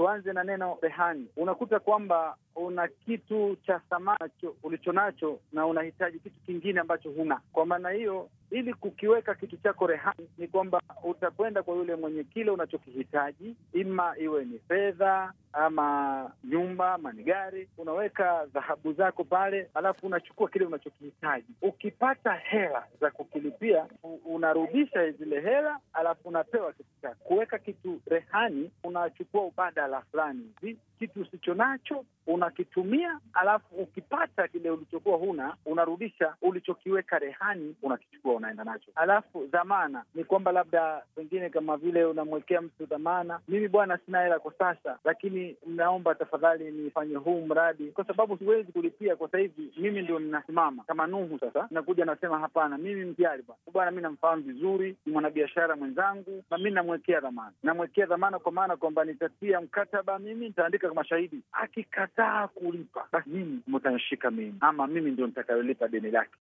tuanze na neno rehani. Unakuta kwamba una kitu cha thamani ulicho nacho na unahitaji kitu kingine ambacho huna. Kwa maana hiyo, ili kukiweka kitu chako rehani, ni kwamba utakwenda kwa yule mwenye kile unachokihitaji, ima iwe ni fedha ama nyumba ama ni gari, unaweka dhahabu zako pale, alafu unachukua kile unachokihitaji. Ukipata hela za kukilipia, unarudisha zile hela, alafu unapewa kitu chako. Kuweka kitu rehani, unachukua ubadala fulani hivi, kitu usicho nacho unakitumia, alafu ukipata kile ulichokuwa huna, unarudisha ulichokiweka rehani, unakichukua unaenda nacho. Alafu dhamana ni kwamba labda pengine kama vile unamwekea mtu dhamana, mimi bwana, sina hela kwa sasa, lakini naomba tafadhali nifanye huu mradi, kwa sababu siwezi kulipia kwa sasa hivi, mimi ndio ninasimama kama Nuhu. Sasa nakuja nasema, hapana, mimi mjali bwana bwana, mi namfahamu vizuri, ni mwanabiashara mwenzangu, na mi namwekea dhamana, namwekea dhamana kwa maana kwamba nitatia mkataba, mimi nitaandika kama shahidi, akikataa kulipa, basi mimi mtanishika mimi, ama mimi ndio nitakayolipa deni lake.